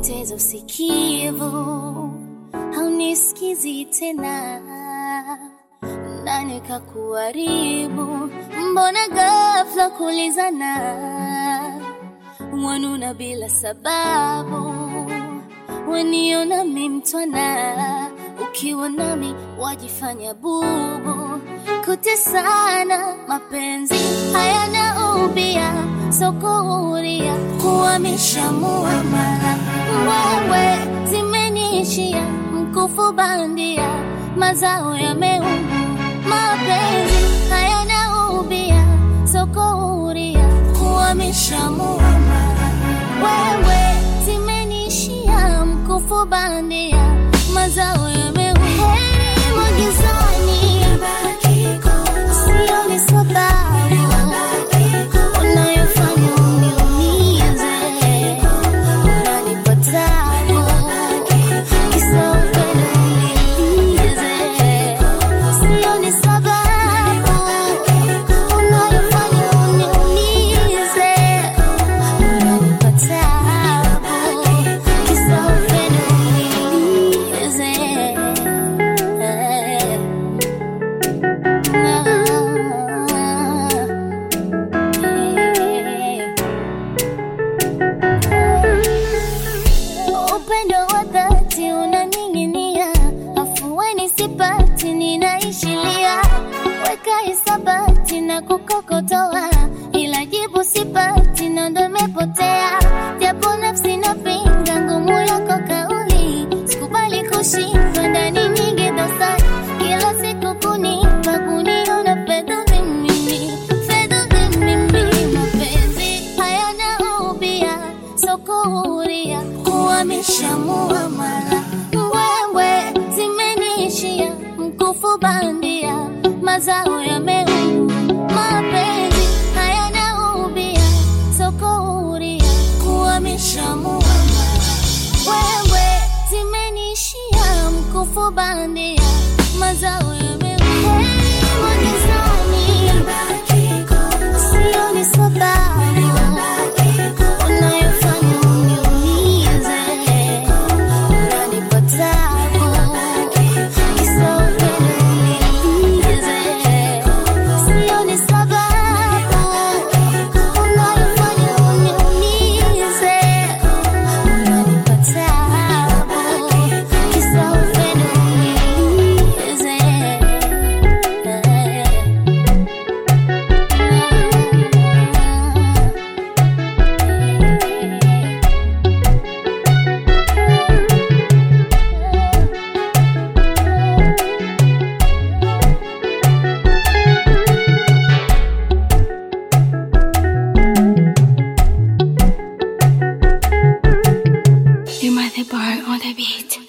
nimepoteza usikivu, haunisikizi tena, nani kakuharibu? Mbona ghafla kulizana, wanuna bila sababu, waniona mi mtwana, ukiwa nami wajifanya bubu, kutesana mapenzi hayana ubia, sokuhuria kuhamisha muamala, wewe zimeniishia mkufu bandia, mazao yameuma, mapenzi hayana ubia, sokuhuria kuhamisha muamala, wewe zimeniishia mkufu bandia, mazao yameuma, heri magizani, sioni sababu unayofanya uniumize, unanipa tabu, kisa upendo unilize. Sioni sababu unayofanya uniumize, unanipa tabu, kisa upendo unilize. Upendo wa dhati unaning'inia, afueni sipati, ninaishilia, weka hisabati na kukokotoa, ila jibu sipati, na ndo imepotea, japo nafsi napinga ngumu yako kauli, sikubali kushindwa ndani nyingi dosari, kila siku kunipa kuniona fedha mimi, fedha mimi, mapenzi hayana ubia, sokuhuria kuhamisha muamala, wewe zimeniishia mkufu bandia, mazao yameuma, mapenzi hayana ubia, sokuhuria kuhamisha muamala, wewe zimeniishia mkufu bandia, mazao yameuma, heri magizani, sioni sababu unayofanya uniumize, unanipa tabu, kisa upendo unilize. Sioni sababu unayofanya uniumize, unanipa tabu, kisa upendo unilize. You might the bar on the beat.